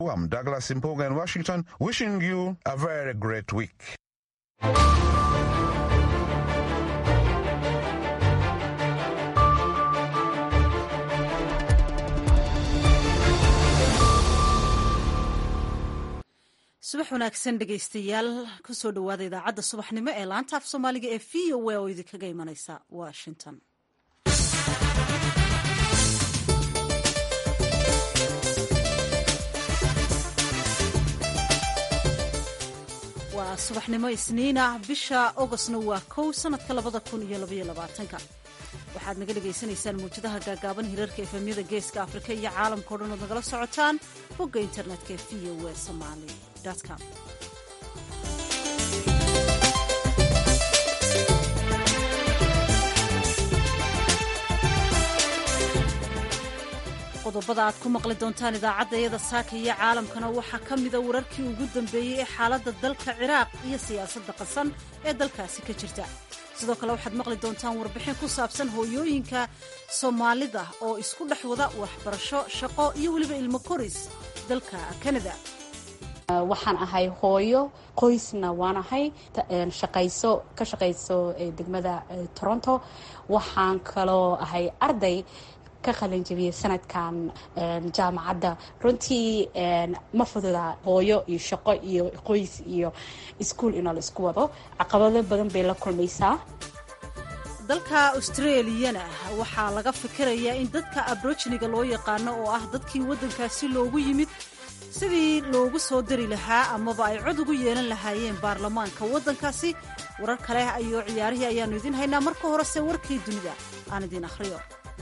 I'm Douglas Impoga in Washington, wishing you a very great week. subax wanaagsan dhegaystayaal kusoo dhowaada idaacadda subaxnimo ee laanta af soomaaliga ee v o a oo idinkaga imanaysa washington waa subaxnimo isniina bisha ogostna waa kow sanadka labada kun iyo labaiyo labaatanka waxaad naga dhagaysanaysaan muwjadaha gaagaaban hirarka efemyada geeska afrika iyo caalamka o dhan ood nagala socotaan bogga internetka ee v o a somali com qodobada aad ku maqli doontaan idaacadda iyada saaka iyo caalamkana waxaa ka mida wararkii ugu dambeeyey ee xaaladda dalka ciraaq iyo siyaasadda qasan ee dalkaasi ka jirta sidoo kale waxaad maqli doontaan warbixin ku saabsan hooyooyinka soomaalida oo isku dhex wada waxbarasho shaqo iyo weliba ilmo koris dalka kanada waxaan ahay hooyo qoysna waan ahay shaqayso ka shaqayso degmada toronto waxaan kaloo ahay arday ka qalin jabiyay sanadkan jaamacadda runtii ma fududa hooyo iyo shaqo iyo qoys iyo iskuol inoo la isku wado caqabado badan bay la kulmaysaa dalka australiyana waxaa laga fikirayaa in dadka abrojiniga loo yaqaano oo ah dadkii waddankaasi loogu yimid sidii loogu soo dari lahaa amaba ay cod ugu yeelan lahaayeen baarlamaanka waddankaasi warar kale iyo ciyaarihii ayaannu idiin haynaa marka horese warkii dunida aan idiin akhriyo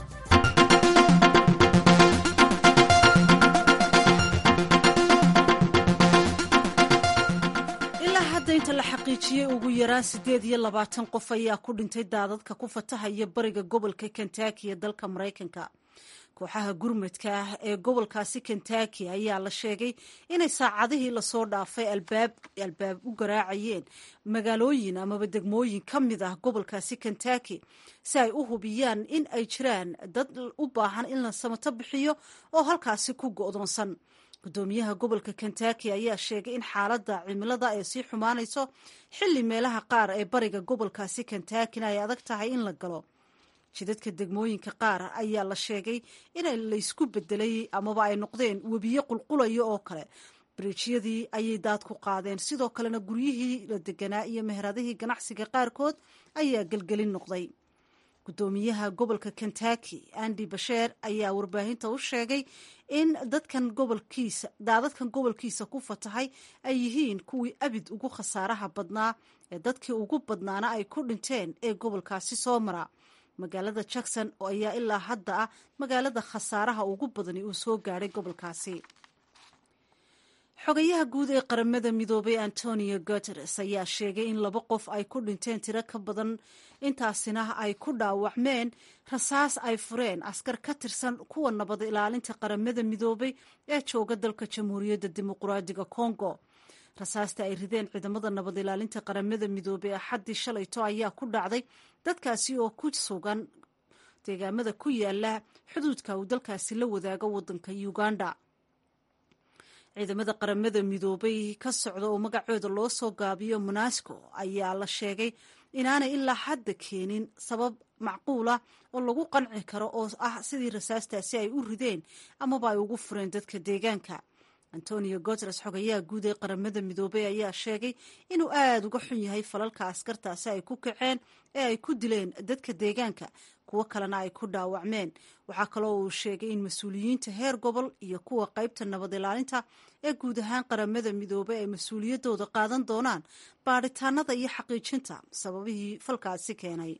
ilaa hadda inta la xaqiijiyey ugu yaraan siddeed iyo labaatan qof ayaa ku dhintay daadadka ku fatahaya bariga gobolka kentaki ee dalka maraykanka kooxaha gurmadka ah ee gobolkaasi kentaki ayaa la sheegay inay saacadihii lasoo dhaafay albaab albaab u garaacayeen magaalooyin amaba degmooyin ka mid ah gobolkaasi kentaki si ay u hubiyaan in ay jiraan dad u baahan in la samato bixiyo oo halkaasi ku go'doonsan gudoomiyaha gobolka kentaki ayaa sheegay in xaaladda cimilada ay sii xumaanayso xilli meelaha qaar ee bariga gobolkaasi kentakina ay adag tahay in la galo jidadka degmooyinka qaar ayaa la sheegay in laysku bedelay amaba ay noqdeen webiyo qulqulaya oo kale bariijyadii ayay daad ku qaadeen sidoo kalena guryihii la deganaa iyo meheradihii ganacsiga qaarkood ayaa gelgelin noqday gudoomiyaha gobolka kentaki andi basheer ayaa warbaahinta u sheegay in dadkan gobolkiisa daadadkan gobolkiisa ku fatahay ay yihiin kuwii abid ugu khasaaraha badnaa ee dadkii ugu badnaana ay ku dhinteen ee gobolkaasi soo mara magaalada jackson oo ayaa ilaa hadda ah magaalada khasaaraha ugu badani uu soo gaadhay gobolkaasi xogayaha guud ee qaramada midoobay antonio guteres ayaa sheegay in laba qof ay ku dhinteen tiro ka badan intaasina ay ku dhaawacmeen rasaas ay fureen askar ka tirsan kuwa nabad ilaalinta qaramada midoobay ee jooga dalka jamhuuriyadda dimuqraadiga congo rasaasta ay rideen ciidamada nabad ilaalinta qaramada midoobey axaddii shalayto ayaa ku dhacday dadkaasi oo ku sugan deegaamada ku yaala xuduudka uu dalkaasi la wadaago waddanka uganda ciidamada qaramada midoobay ka socda oo magacooda loo soo gaabiyo monasco ayaa la sheegay inaanay ilaa hadda keenin sabab macquula oo lagu qanci karo oo ah sidii rasaastaasi ay u rideen amaba ay ugu fureen dadka deegaanka antonio guteres xogayaha guud ee qaramada midoobey ayaa sheegay inuu aada uga xun yahay falalka askartaasi ay ku kaceen ee ay ku dileen dadka deegaanka kuwo kalena ay ku dhaawacmeen waxaa kaloo uu sheegay in mas-uuliyiinta heer gobol iyo kuwa qaybta nabad ilaalinta ee guud ahaan qaramada midoobey ay mas-uuliyaddooda qaadan doonaan baadhitaanada iyo xaqiijinta sababihii falkaasi keenay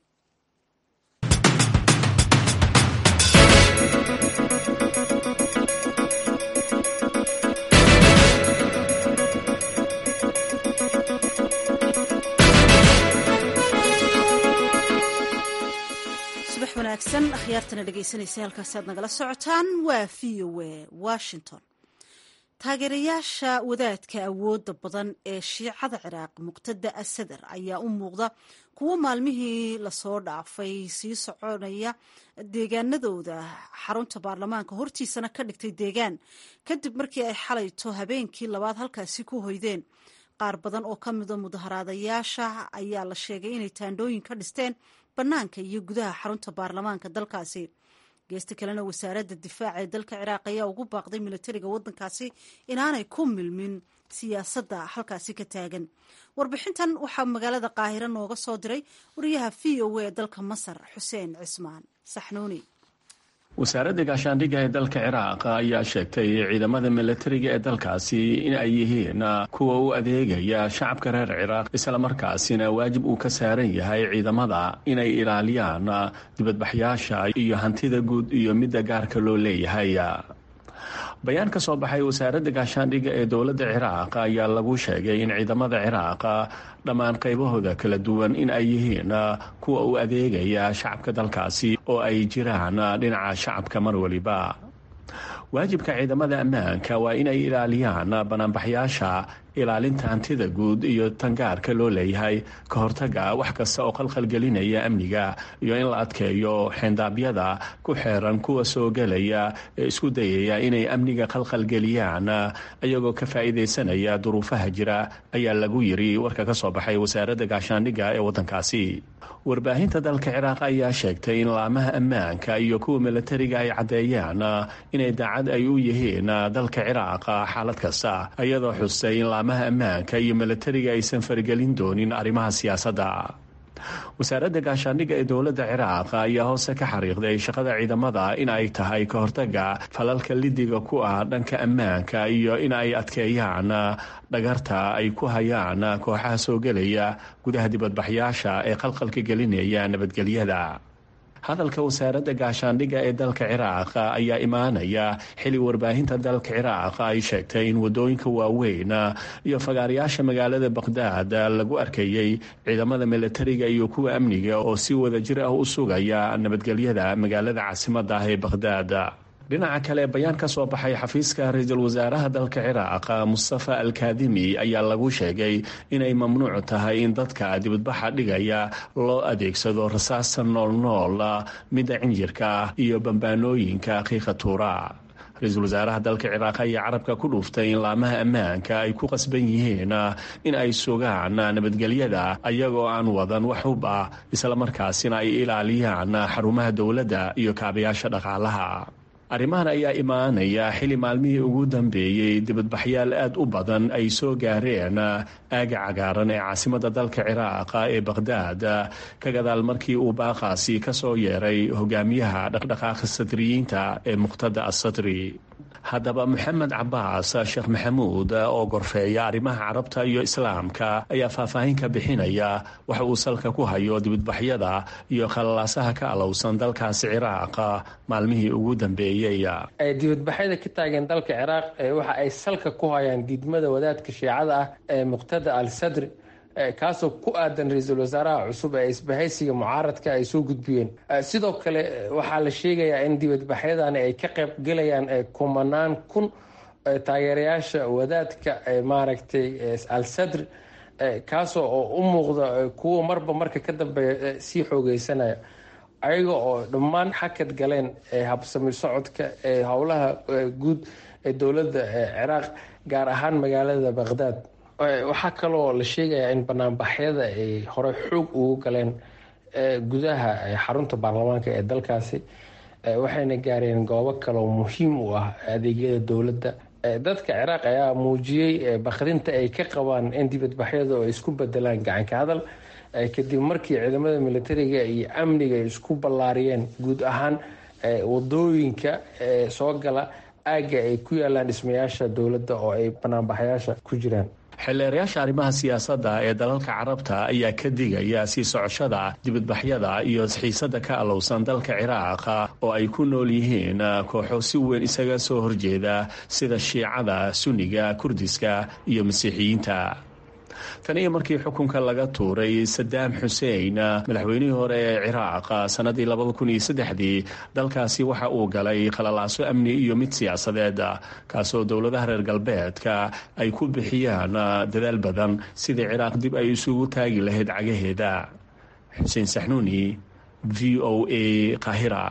subax wanaagsan akhyaartana dhegaysanaysa halkaasi aad nagala socotaan waa v o a washington taageerayaasha wadaadka awoodda badan ee shiicada ciraaq muqtada asadar ayaa u muuqda kuwo maalmihii lasoo dhaafay sii soconaya deegaanadooda xarunta baarlamaanka hortiisana ka dhigtay deegaan kadib markii ay xalayto habeenkii labaad halkaasi ku hoydeen qaar badan oo ka mida mudaharaadayaasha ayaa la sheegay inay taandhooyin ka dhisteen bannaanka iyo gudaha xarunta baarlamaanka dalkaasi geesta kalena wasaaradda difaaca ee dalka ciraaq ayaa ugu baaqday militariga waddankaasi inaanay ku milmin siyaasadda halkaasi ka taagan warbixintan waxaa magaalada qaahiro nooga soo diray wariyaha v o a ee dalka masar xuseen cismaan saxnuuni wasaaradda gaashaandhigga ee dalka ciraaq ayaa sheegtay ciidamada milatariga ee dalkaasi in ay yihiin kuwa u adeegaya shacabka reer ciraaq islamarkaasina waajib uu ka saaran yahay ciidamada inay ilaaliyaan dibadbaxyaasha iyo hantida guud iyo midda gaarka loo leeyahay bayaan ka soo baxay wasaaradda gaashaandhigga ee dowladda ciraaq ayaa lagu sheegay in ciidamada ciraaq dhammaan qaybahooda kala duwan in ay yihiin kuwa u adeegaya shacabka dalkaasi oo ay jiraan dhinaca shacabka mar waliba waajibka ciidamada ammaanka waa inay ilaaliyaan banaanbaxyaasha ilaalinta hantida guud iyo tangaarka loo leeyahay ka hortaga wax kasta oo qalqalgelinaya amniga iyo in la adkeeyo xeendaabyada ku xeeran kuwa soo gelaya ee isku dayaya inay amniga qalqalgeliyaan iyagoo ka faa'iidaysanaya duruufaha jira ayaa lagu yiri warka ka soo baxay wasaaradda gaashaandhigga ee waddankaasi warbaahinta dalka ciraaq ayaa sheegtay in laamaha ammaanka iyo kuwa milatariga ay caddeeyaan inay daacad ay u yihiin dalka ciraaq xaalad kasta iyadoo xustay in laamaha ammaanka iyo milatariga aysan faragelin doonin arrimaha siyaasadda wasaaradda gaashaandhigga ee dowladda ciraaq ayaa hoose ka xariiqday shaqada ciidamada in ay tahay ka hortaga falalka lidiga ku ah dhanka ammaanka iyo in ay adkeeyaan dhagarta ay ku hayaan kooxaha soo gelaya gudaha dibadbaxyaasha ee qalqalka gelinaya nabadgelyada hadalka wasaaradda gaashaandhigga ee dalka ciraaq ayaa imaanaya xili warbaahinta dalka ciraaq ay sheegtay in wadooyinka waaweyn iyo fagaarayaasha magaalada baqhdaad lagu arkayey ciidamada milatariga iyo kuwa amniga oo si wadajir ah u sugaya nabadgelyada magaalada caasimadda ah ee baqhdaad dhinaca kale bayaan ka soo baxay xafiiska ra-iisul wasaaraha dalka ciraaq mustafa alkaadimi ayaa lagu sheegay inay mamnuuc tahay in dadka dibadbaxa dhigaya loo adeegsado rasaasta noolnool midda cinjirka iyo bambaanooyinka qiiqa tuura ra-iisul wasaaraha dalka ciraaq ayaa carabka ku dhuuftay in laamaha ammaanka ay ku qasban yihiin in ay sugaan nabadgelyada ayagoo aan wadan wax hub ah islamarkaasina ay ilaaliyaan xarumaha dowladda iyo kaabayaasha dhaqaalaha arrimahan ayaa imaanaya xili maalmihii ugu dambeeyey dibadbaxyaal aad u badan ay soo gaareen aaga cagaaran ee caasimadda dalka ciraaq ee baqhdaad ka gadaal markii uu baaqaasi ka soo yeeray hogaamiyaha dhaqdhaqaaqa sadriyiinta ee muqtada assadri haddaba moxamed cabaas sheekh maxamuud oo gorfeeya arrimaha carabta iyo islaamka ayaa faahfaahin ka bixinaya waxa uu salka ku hayo dibadbaxyada iyo khalalaasaha ka alowsan dalkaasi ciraaq maalmihii ugu dambeeyey dibadbaxyada ka taagan dalka ciraaq waxa ay salka ku hayaan diidmada wadaadka shiicada ah ee muqtada al sadri kaasoo ku aadan ra-iisul wasaaraha cusub ee isbahaysiga mucaaradka ay soo gudbiyeen sidoo kale waxaa la sheegayaa in dibadbaxyadani ay ka qayb gelayaan kumanaan kun taageerayaasha wadaadka maaragtay al sadri kaasoo oo u muuqda kuwa marba marka ka dambeeya sii xoogeysanaya ayaga oo dhammaan xakad galeen habsami socodka ee howlaha guud ee dowladda ciraaq gaar ahaan magaalada baqhdaad waxaa kaloo la sheegayaa in banaanbaxyada ay horey xoog ugu galeen gudaha xarunta baarlamaanka ee dalkaasi waxayna gaareen goobo kaloo muhiim u ah adeegyada dowladda dadka ciraaq ayaa muujiyey bakrinta ay ka qabaan in dibadbaxyadu ay isku bedelaan gacanka hadal kadib markii ciidamada militariga iyo amniga ay isku ballaariyeen guud ahaan wadooyinka soo gala aagga ay ku yaalaan dhismayaasha dowladda oo ay banaanbaxyaasha ku jiraan xildheerayaasha arrimaha siyaasadda ee dalalka carabta ayaa ka digaya sii socoshada dibadbaxyada iyo xiisada ka alowsan dalka ciraaq oo ay ku nool yihiin kooxo si weyn isaga soo horjeeda sida shiicada sunniga kurdiska iyo masiixiyiinta tan iyo markii xukunka laga tuuray sadaam xuseen madaxweynihii hore ee ciraaq sanadii labada kun iyo saddexdii dalkaasi waxa uu galay qalalaaso amni iyo mid siyaasadeed kaasoo dowladaha reer galbeedka ay ku bixiyaan dadaal badan sidii ciraaq dib ay isugu taagi lahayd cagaheeda xuseen saxnuuni v o a qahira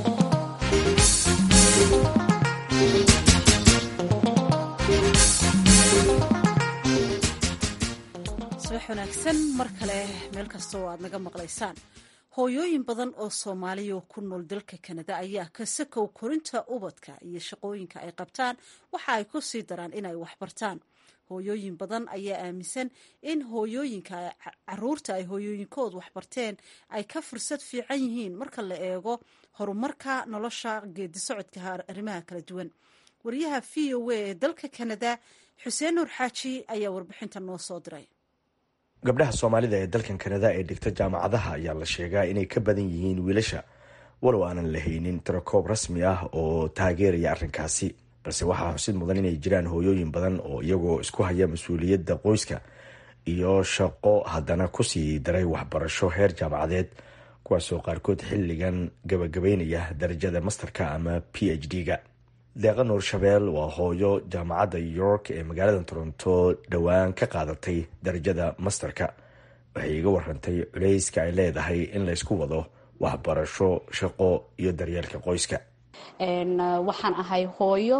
wanaagsan mar kale meel kasta oo aad naga maqlaysaan hooyooyin badan oo soomaaliya ku nool dalka kanada ayaa ka sakow korinta ubadka iyo shaqooyinka ay qabtaan waxa ay ku sii daraan inay waxbartaan hooyooyin badan ayaa aaminsan in hooyooyinka caruurta ay hooyooyinkood waxbarteen ay ka fursad fiican yihiin marka la eego horumarka nolosha geedi socodka arrimaha kala duwan wariyaha v o a ee dalka kanada xuseen nuur xaaji ayaa warbixinta noo soo diray gabdhaha soomaalida ee dalkan kanada ee dhigta jaamacadaha ayaa la sheegaa inay ka badan yihiin wiilasha walow aanan lahaynin tirakoob rasmi ah oo taageeraya arrinkaasi balse waxaa xusid mudan inay jiraan hooyooyin badan oo iyagoo isku haya mas-uuliyadda qoyska iyo shaqo haddana kusii daray waxbarasho heer jaamacadeed kuwaasoo qaarkood xilligan gabagabeynaya darajada masterka ama p h d-ga deeqa nuur shabeel waa hooyo jaamacadda york ee magaalada toronto dhowaan ka qaadatay darajada masterka waxay iga warantay culeyska ay leedahay in laysku wado waxbarasho shaqo iyo daryeelka qoyska waxaan ahay hooyo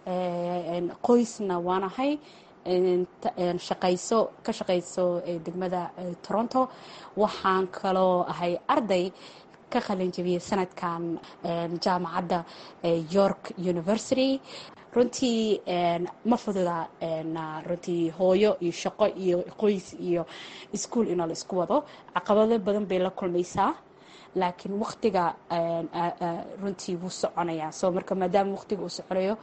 qoysna waan ahay shaqayso ka shaqayso degmada toronto waxaan kaloo ahay arday ka qalinjabiyey sanadkan jaamacadda york university runtii ma fududa runtii hooyo iyo shaqo iyo qoys iyo ischool inoo la isku wado caqabado badan bay la kulmaysaa laakiin waktiga runtii wuu soconayaa so marka maadaama waktiga uu soconayo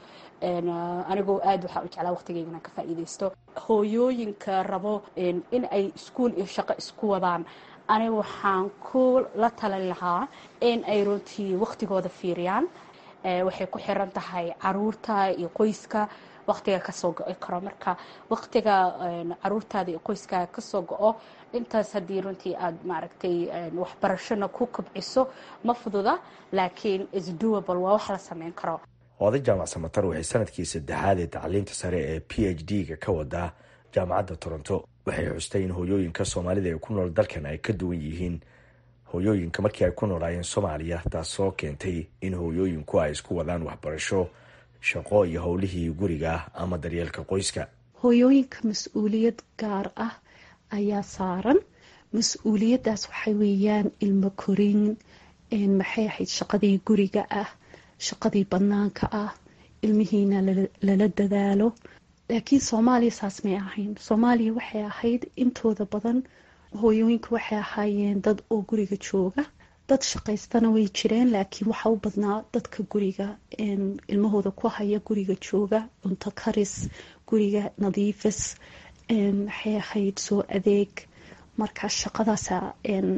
anigoo aad waxaa u jeclaa waktigeyga inaan ka faa'iidaysto hooyooyinka rabo in ay ischool iyo shaqo isku wadaan aniga waxaan ku la talin lahaa in ay runtii waktigooda fiiriyaan waxay ku xiran tahay caruurta iyo qoyska waktiga kasoo go-i karo marka waktiga caruurtaada iyo qoyskaaga kasoo go-o intaas haddii runtii aad maaragtay waxbarashona ku kobciso ma fududa laakiin isdoable waa wax la sameyn karo oday jaamac samatar waxay sanadkii saddexaad ee tacliinta sare ee p h d-ga ka wadaa jaamacadda toronto waxay xustay in hooyooyinka soomaalida ee ku nool dalkan ay ka duwan yihiin hooyooyinka markii ay ku noolaayeen soomaaliya taasoo keentay in hooyooyinku ay isku wadaan waxbarasho shaqo iyo howlihii guriga ama daryeelka qoyska hooyooyinka mas-uuliyad gaar ah ayaa saaran mas-uuliyaddaas waxay weeyaan ilmo korin maxay ahayd shaqadii guriga ah shaqadii bannaanka ah ilmihiina lala dadaalo laakiin soomaaliya saas may ahayn soomaaliya waxay ahayd intooda badan hooyooyinka waxay ahaayeen dad oo guriga jooga dad shaqaystana way jireen laakiin waxaa u badnaa dadka guriga ilmahooda ku haya guriga jooga cunto karis guriga nadiifis maxay ahayd soo adeeg marka shaqadaasa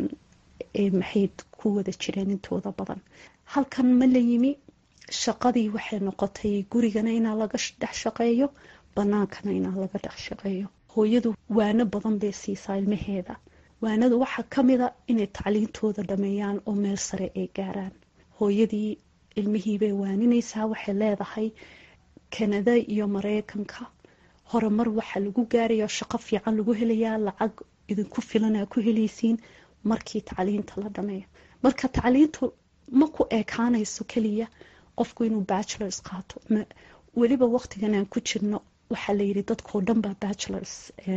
maxay ku wada jireen intooda badan halkan ma la yimi shaqadii waxay noqotay gurigana inaa laga dhex shaqeeyo bannaankana inaa laga dhex shaqeeyo hooyadu waano badan bay siisaa ilmaheeda waanadu waxaa ka mida inay tacliintooda dhameeyaan oo meel sare ay gaaraan hooyadii ilmihiibay waaninaysaa waxay leedahay kanada iyo mareykanka horumar waxaa lagu gaaraya shaqo fiican lagu helayaa lacag idinku filanaa ku helaysiin markii tacliinta la dhameeyo marka tacliintu ma ku ekaanayso keliya qofku inuu bachelors qaato weliba waqtigan aan ku jirno waxaa layidhi dadkoo dhan baa bachelors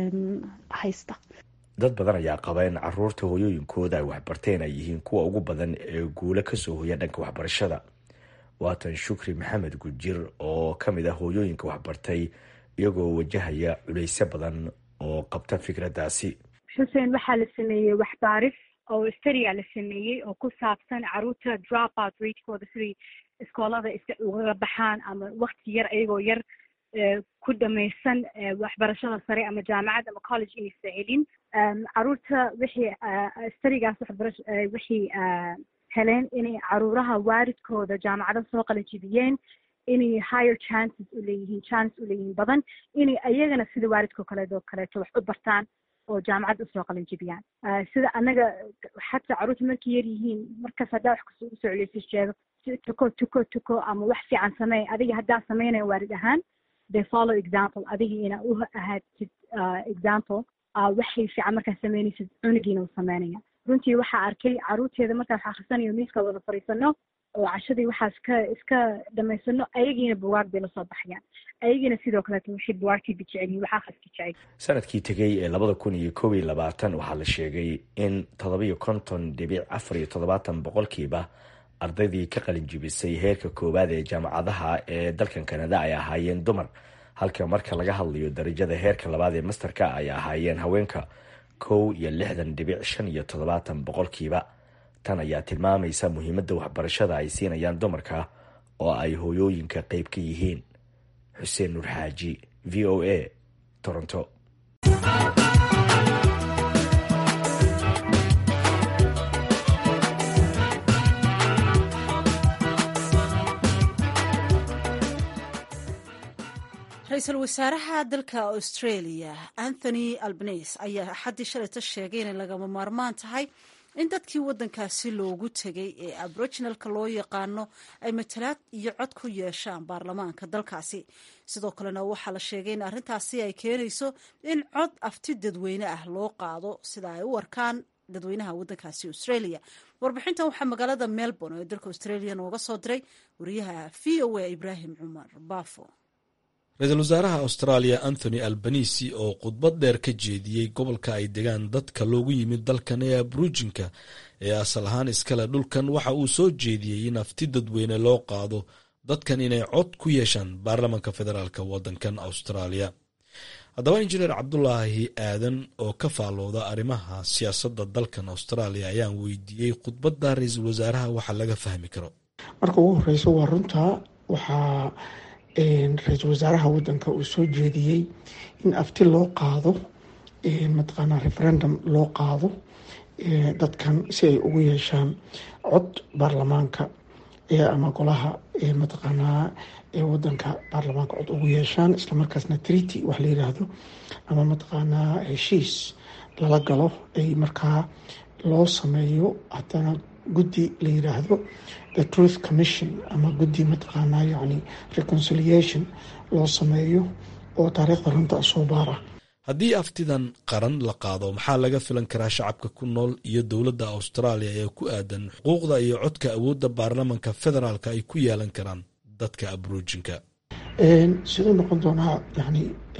haysta dad badan ayaa qaba in caruurta hooyooyinkooda ay waxbarteen ay yihiin kuwa ugu badan ee guulo kasoo hoya dhanka waxbarashada waatan shukri maxamed gujir oo ka mid ah hooyooyinka waxbartay iyagoo wajahaya culeysyo badan oo qabta fikraddaasi xuseen waxaa la sameeyey waxbaaris oo stariya la sameeyey oo ku saabsan caruurta dropout ratekooda siday iskoolada ugaga baxaan ama wakti yar ayagoo yar ku dhamaysan waxbarashada sare ama jaamacad ama college inaysa helin caruurta wixii starigaas waxbarash wixii heleen inay caruuraha waalidkooda jaamacado soo qalajibiyeen inay higher chances u leeyihiin chance u leeyihiin badan inay ayagana sida waalidkao kaleedo kaleeto wax u bartaan oo jaamacadda usoo qalin jibiyaan sida annaga xataa carruurta markay yar yihiin markaas haddaa wax kasta ugu soo celiyso sheego tuko tuko tuko ama wax fiican sameey adiga haddaa sameynaya waalid ahaan they follow example adiga ina u ahaatid example waxay fiican markaa sameynaysid cunugiina u sameynaya runtii waxaa arkay carruurteeda markaa wax akhrisanayo miiska wada fadhiisano oo cashadii waxaa iska iska dhamaysano ayagiina buwaag bay lasoo baxayaan ayagiina sidoo kaleeto waxay buwaagtiiba jecelyihin wax akhriska jecel sanadkii tegey ee labada kun iyo koob iyo labaatan waxaa la sheegay in toddobiyo konton dhibic afar iyo toddobaatan boqolkiiba ardaydii ka qalin jibisay heerka koowaad ee jaamacadaha ee dalkan kanada ay ahaayeen dumar halka marka laga hadlayo darajada heerka labaad ee masterka ay ahaayeen haweenka kow iyo lixdan dhibic shan iyo toddobaatan boqolkiiba tan ayaa tilmaamaysa muhiimadda waxbarashada ay siinayaan dumarka oo ay hooyooyinka qeyb ka yihiin xuseen nuur xaaji v o a toronto ra-iisul wasaaraha dalka australia anthony albanese ayaa axaddii shalayta sheegay inay lagama maarmaan tahay in dadkii waddankaasi loogu tegay ee aboriginalka loo yaqaano ay matalaad iyo cod ku yeeshaan baarlamaanka dalkaasi sidoo kalena waxaa la sheegay in arrintaasi ay keenayso in cod afti dadweyne ah loo qaado sida ay u arkaan dadweynaha waddankaasi australia warbixintan waxaa magaalada melbourne ee dalka australia nooga soo diray wariyaha v o a ibraahim cumar baafo ra-iisul wasaaraha australia anthony albanisi oo khudbad dheer ka jeediyey gobolka ay degaan dadka loogu yimid dalkan ee abrujinka ee asal ahaan iskale dhulkan waxa uu soo jeediyey in afti dadweyne loo qaado dadkan inay cod ku yeeshaan baarlamanka federaalk waddankan australia haddaba injineer cabdulaahi aadan oo ka faalooda arrimaha siyaasadda dalkan australia ayaan weydiiyey khudbadda ra-iisul wasaaraha waxa laga fahmi karo marka ugu horeyso waa runta waxaa ra-iisul wasaaraha wadanka uu soo jeediyey in afti loo qaado mataqaanaa referendum loo qaado dadkan si ay ugu yeeshaan cod baarlamaanka ama golaha mataqaanaa wadanka baarlamaanka cod ugu yeeshaan islamarkaasna treaty wax la yiraahdo ama mataqaanaa heshiis lala galo ay markaa loo sameeyo haddana guddi la yiraahdo the truth commission ama guddi mataqaanaa yani reconciliation loo sameeyo oo taariikhda runta soo baara haddii aftidan qaran la qaado maxaa laga filan karaa shacabka ku nool iyo dowladda australia ee ku aadan xuquuqda iyo codka awoodda baarlamanka federaalka ay ku yeelan karaan dadka abrujinka siduu noqon doonaa yani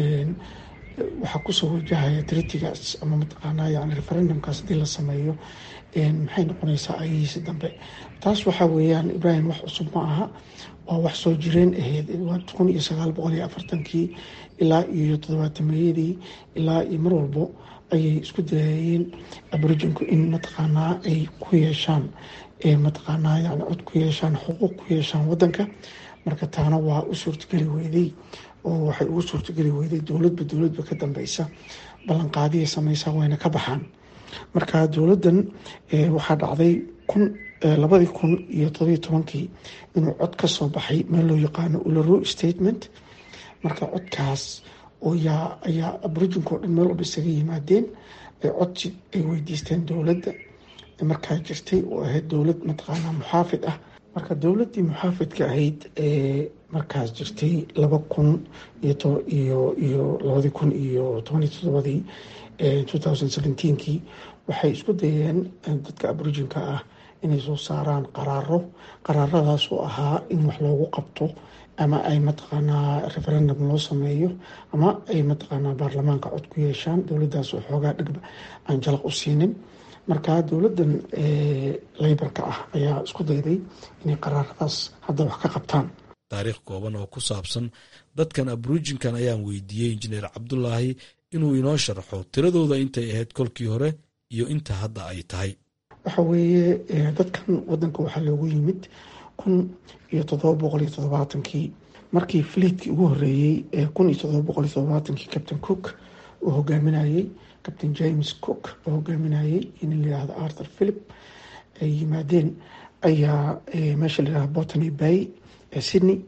waxaa kusoo wajahaya tritigaas ama mataqaanaa yani referendumkaas hadii la sameeyo maxay noqonaysaa ayahiisi dambe taas waxaa weeyaan ibrahim wax cusub ma aha waa wax soo jireen ahayd kun iyo sagaal boqol iyo afartankii ilaa iyo toddobaatameyadii ilaa iyo mar walbo ayay isku dayayeen aboriginku in mataqaanaa ay ku yeeshaan mataqaanaa yani cod ku yeeshaan xuquuq ku yeeshaan wadanka marka taana waa u suurtageli weyday oo waxay ugu suurtageli weyday dowladba dowladba ka dambeysa ballanqaadiya sameysa wayna ka baxaan marka dowladdan waxaa dhacday kun labadii kun iyo todobiyo tobankii inuu cod ka soo baxay meel loo yaqaano ularo statement marka codkaas oo yaa ayaa aboriginku o dhan meel walba isaga yimaadeen codsi ay weydiisteen dowladda markaa jirtay oo ahayd dowlad mataqaanaa muxaafid ah marka dowladdii muxaafidka ahayd ee markaas jirtay laba kun iyo iyo labadii kun iyo tobaniyo toddobadii two thousand seventeenkii waxay isku dayeen dadka aboriginka ah inay soo saaraan qaraaro qaraaradaas oo ahaa in wax loogu qabto ama ay mataqaanaa referendum loo sameeyo ama ay mataqaanaa baarlamaanka cod ku yeeshaan dowladdaas oo xoogaa dhigba aan jalaq u siinin marka dowladdan leybarka ah ayaa isku dayday inay qaraaradaas hadda wax ka qabtaan taariikh kooban oo ku saabsan dadkan abrujinkan ayaan weydiiyey injineer cabdulaahi inuu inoo sharxo tiradooda intay ahayd kolkii hore iyo inta hadda ay tahay waxa weeye dadkan wadanka waxaa loogu yimid kun iyo todoba boqol iyo toddobaatankii markii fliitkii ugu horeeyey ee kun iyo todoba boqol iyo toddobaatankii captain cook uu hogaaminayey captain james cook oo hogaaminayey in layihahdo arthur philip ay yimaadeen ayaa meesha layihahdo botany bay ee sydney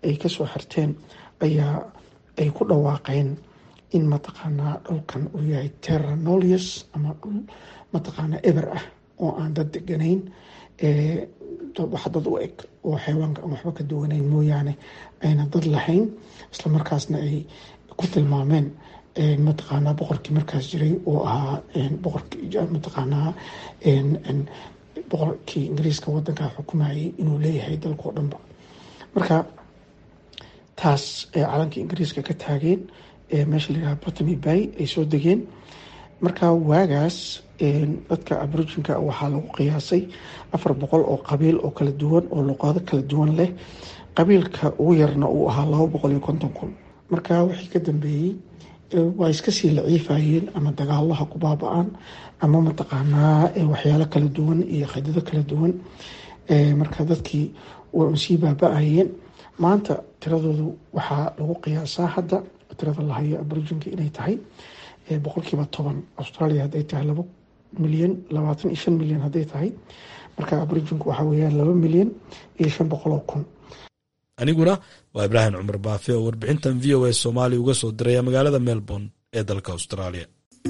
ay kasoo xirteen ayaa ay ku dhawaaqeen in mataqaanaa dhulkan uu yahay terra nolius ama dhul mataqaanaa eber ah oo aan dad deganayn wax dad u eg oo xayawaanka aan waxba ka duwanayn mooyaane ayna dad lahayn islamarkaasna ay ku tilmaameen mataqaanaa boqorkii markaas jiray oo ahaa boqorkii mataqaanaa boqorkii ingiriiska wadankaa xukumayay inuu leeyahay dalkao dhanba marka taas calankii ingiriiska ka taageen meesha layidhaha botany bay ay soo degeen marka waagaas dadka aboriginka waxaa lagu qiyaasay afar boqol oo qabiil oo kala duwan oo luqado kala duwan leh qabiilka ugu yarna uu ahaa laba boqol iyo konton kun marka wixii ka dambeeyey waa iska sii laciifayeen ama dagaalaha ku baaba-aan ama mataqaanaa waxyaalo kala duwan iyo khidado kala duwan marka dadkii waa sii baaba-ayeen maanta tiradoodu waxaa lagu qiyaasaa hadda tirada la hayo aboriginku inay tahay boqolkiiba toban australia hadday tahay laba milyan labaatan iyo shan milyan hadday tahay marka aboriginku waxaa weyaan laba milyan iyo shan boqol oo kun aniguna waa ibraahim cumar baafe oo warbixintan v o a soomaaliya uga soo diraya magaalada melbourne ee dalka australia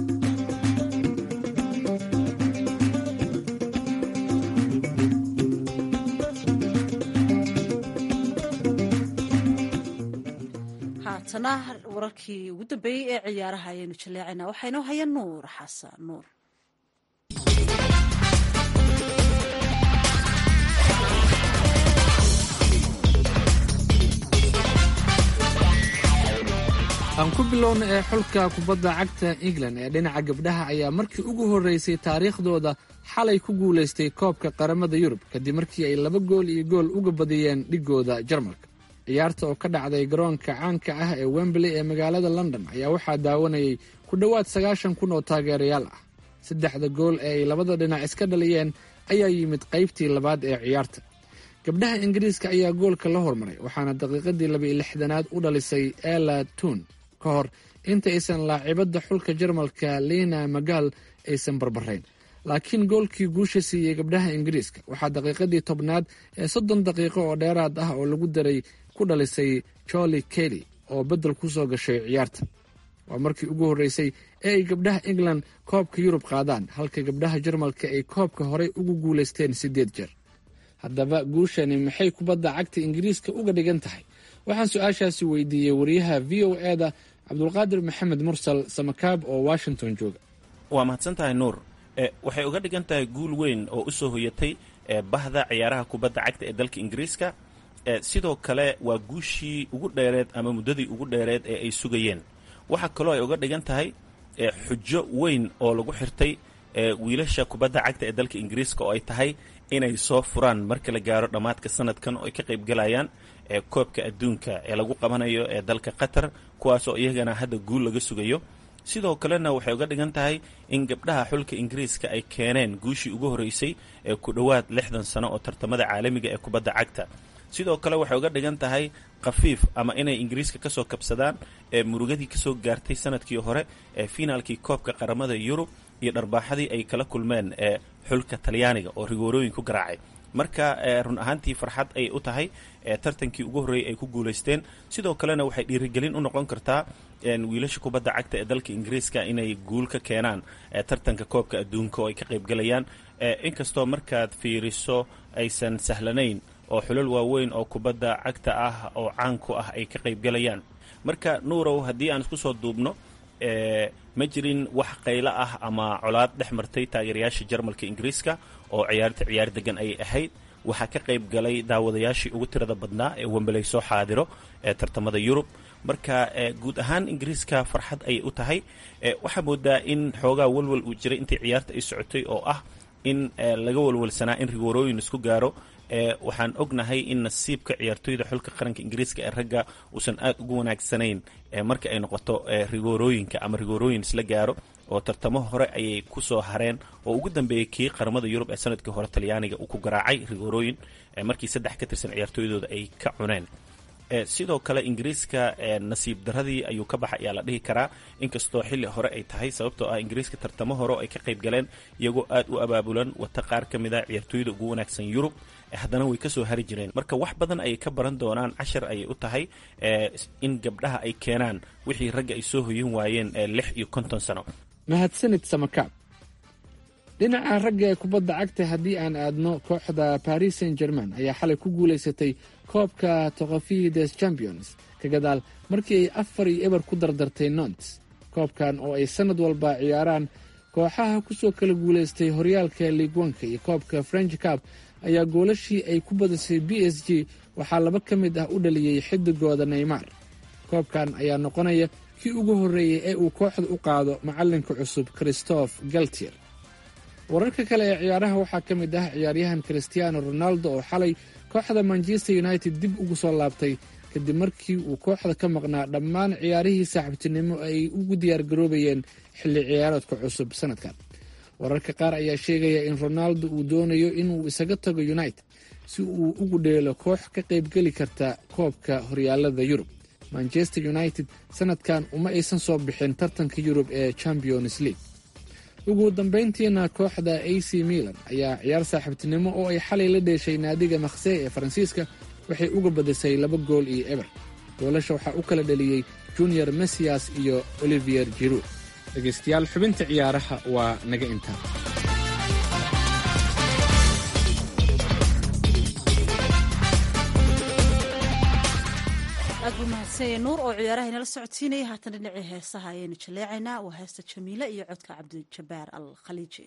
haatana wararkii ugu dambeeyey ee ciyaaraha ayaynu jaleecaynaa waxaynoo haya nuur xasan nuur aan ku bilowna ee xulka kubadda cagta england ee dhinaca gabdhaha ayaa markii ugu horreysay taariikhdooda xalay ku guulaystay koobka qaramada yurub kadib markii ay laba gool iyo gool uga badiyeen dhigooda jarmalka ciyaarta oo ka dhacday garoonka caanka ah ee wembley ee magaalada london ayaa waxaa daawanayay ku dhowaad sagaashan kun oo taageerayaal ah saddexda gool ee ay labada dhinac iska dhaliyeen ayaa yimid qaybtii labaad ee ciyaarta gabdhaha ingiriiska ayaa goolka la hormaray waxaana daqiiqadii labaiyo lixdanaad u dhalisay ela tun ka hor inta aysan laacibadda xulka jarmalka lina magal aysan barbarayn laakiin goolkii guusha siiyey gabdhaha ingiriiska waxaa daqiiqadii tobnaad ee soddon daqiiqo oo dheeraad ah oo lagu daray ku dhalisay joli kelly oo beddel ku soo gashay ciyaarta waa markii ugu horreysay ee ay gabdhaha england koobka yurub qaadaan halka gabdhaha jarmalka ay koobka horey ugu guulaysteen siddeed jeer haddaba guushani maxay kubadda cagta ingiriiska uga dhigan tahay waxaan su-aashaasi weydiiyey wariyaha v o e da cabdulqaadir maxamed mursal samakaab oo washington jooga waa mahadsan tahay nuur waxay uga dhigan tahay guul weyn oo u soo hoyatay bahda ciyaaraha kubadda cagta ee dalka ingiriiska sidoo kale waa guushii ugu dheereed ama muddadii ugu dheereed ee ay sugayeen waxaa kaloo ay uga dhigan tahay xujo weyn oo lagu xirtay wiilasha kubadda cagta ee dalka ingiriiska oo ay tahay inay soo furaan marka la gaaro dhammaadka sanadkan oo ay ka qayb galayaan koobka adduunka ee lagu qabanayo ee dalka qatar kuwaasoo iyagana hadda guul laga sugayo sidoo kalena waxay uga dhigan tahay in gabdhaha xulka ingiriiska ay keeneen guushii ugu horreysay ee ku dhowaad lixdan sano oo tartamada caalamiga ee kubadda cagta sidoo kale waxay uga dhigan tahay khafiif ama inay ingiriiska kasoo kabsadaan ee murugadii kasoo gaartay sanadkii hore ee finaalkii koobka qaramada yurub iyo dharbaaxadii ay kala kulmeen ee xulka talyaaniga oo rigoorooyin ku garaacay marka run ahaantii farxad ayay u tahay tartankii ugu horreeyay ay ku guulaysteen sidoo kalena waxay dhiirigelin u noqon kartaa wiilasha kubadda cagta ee dalka ingiriiska inay guul ka keenaan tartanka koobka adduunka oo ay ka qaybgalayaan inkastoo markaad fiiriso aysan sahlanayn oo xulal waaweyn oo kubadda cagta ah oo caanku ah ay ka qaybgalayaan marka nuurow haddii aan isku soo duubno ma jirin wax qaylo ah ama colaad dhex martay taageerayaasha jarmalka ingiriiska oo ciyaarta ciyaar degan ayay ahayd waxaa ka qayb galay daawadayaashii ugu tirada badnaa ee wembley soo xaadiro ee tartamada yurub marka guud ahaan ingiriiska farxad ayay u tahay waxaa moodaa in xoogaa walwal uu jiray intii ciyaarta ay socotay oo ah in laga walwalsanaa in rigoorooyin isku gaaro waxaan ognahay in nasiibka ciyaartoyda xulka qaranka ingiriiska ee ragga uusan aad ugu wanaagsanayn marka ay noqoto rigoorooyinka ama rigoorooyin isla gaaro oo tartamo hore ayay ku soo hareen oo ugu dambeeyey kii qaramada yurub ee sanadkii hore talyaaniga uu ku garaacay rigoorooyin markii saddex ka tirsan ciyaartooydooda ay ka cuneen sidoo kale ingiriiska nasiib daradii ayuu ka baxay ayaa la dhihi karaa inkastoo xilli hore ay tahay sababtoo ah ingiriiska tartamo hore oo ay ka qayb galeen iyagoo aad u abaabulan wata qaar ka mid a ciyaartooyda ugu wanaagsan yurub haddana way kasoo hari jireen marka wax badan ayay ka baran doonaan cashar ayay u tahay in gabdhaha ay keenaan wixii ragga ay soo hoyin waayeen lix iyo konton sano mahadsanid samakaab dhinaca ragga ee kubadda cagta haddii aan aadno kooxda paris saint german ayaa xalay ku guulaysatay koobka tokofi des champions ka gadaal markii ay afar iyo eber ku dardartay nont koobkan oo ay sannad walba ciyaaraan kooxaha ku soo kala guulaystay horyaalka liigwanka iyo koobka french cab ayaa goolashii ay ku badisay b s g waxaa laba ka mid ah u dhaliyey xidigooda neymar koobkan ayaa noqonaya kii ugu horreeyey ee uu kooxda u qaado macallinka cusub christophe galtier wararka kale ee ciyaaraha waxaa ka mid ah ciyaaryahan christiano ronaldo oo xalay kooxda manchester united dib ugu soo laabtay kadib markii uu kooxda ka maqnaa dhammaan ciyaarihii saaxiibtinimo ay ugu diyaargaroobayeen xilli ciyaareedka cusub sanadkan wararka qaar ayaa sheegaya in ronaldo uu doonayo inuu isaga tago united si uu ugu dheelo koox ka qaybgeli karta koobka horyaalada yurub manchester united sanadkan uma aysan soo bixin tartanka yurub ee champions league ugu dambayntiina kooxda a c milan ayaa ciyaar saaxiibtinimo oo ay xalay la dheeshay naadiga makhsey ee faransiiska waxay uga badisay laba gool iyo eber goolasha waxaa u kala dhaliyey junior messias iyo olivier jiru dhegaystayaal xubinta ciyaaraha waa naga intaa aad buu mahadsanyay nuur oo ciyaaraha inala socodsiinaya haatan dhinacii heesaha ayaynu jaleecaynaa waa heesta jamiile iyo codka cabdijabaar al khaliiji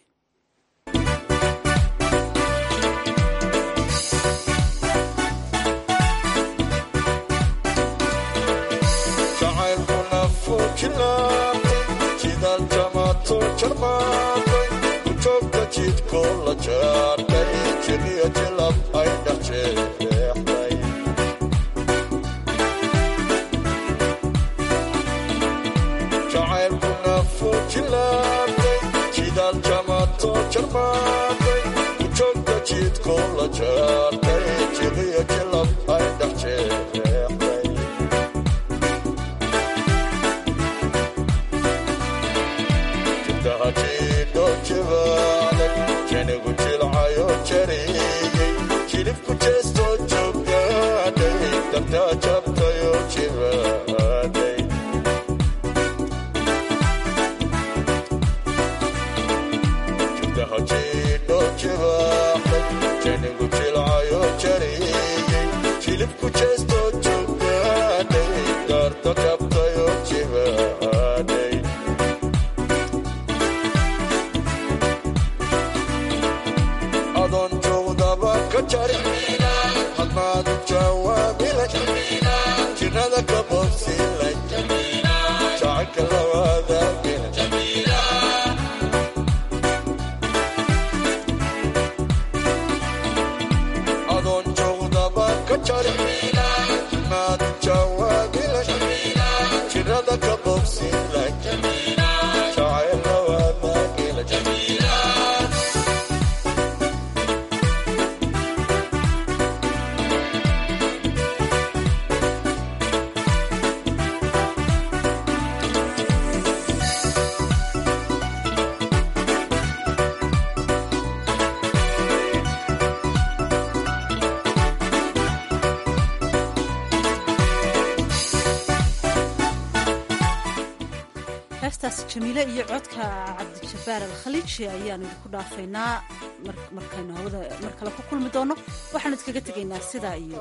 heestaas jamiile iyo codka cabdijabaar alkhaliiji ayaanu idinku dhaafaynaa markaynu hawada mar kale ku kulmi doono waxaanu idkaga tegaynaa sidaa iyo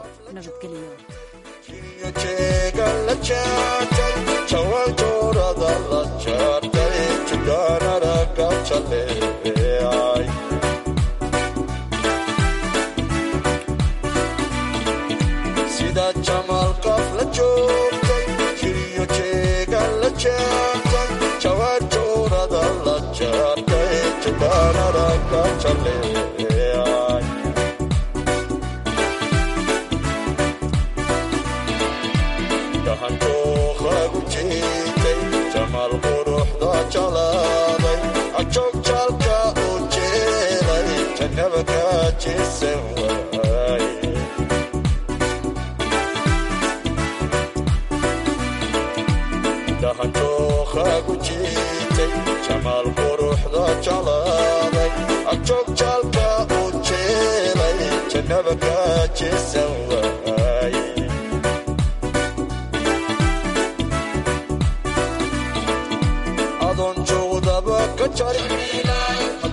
marnaba ka jeesan waaye adoon joogdaba ka jari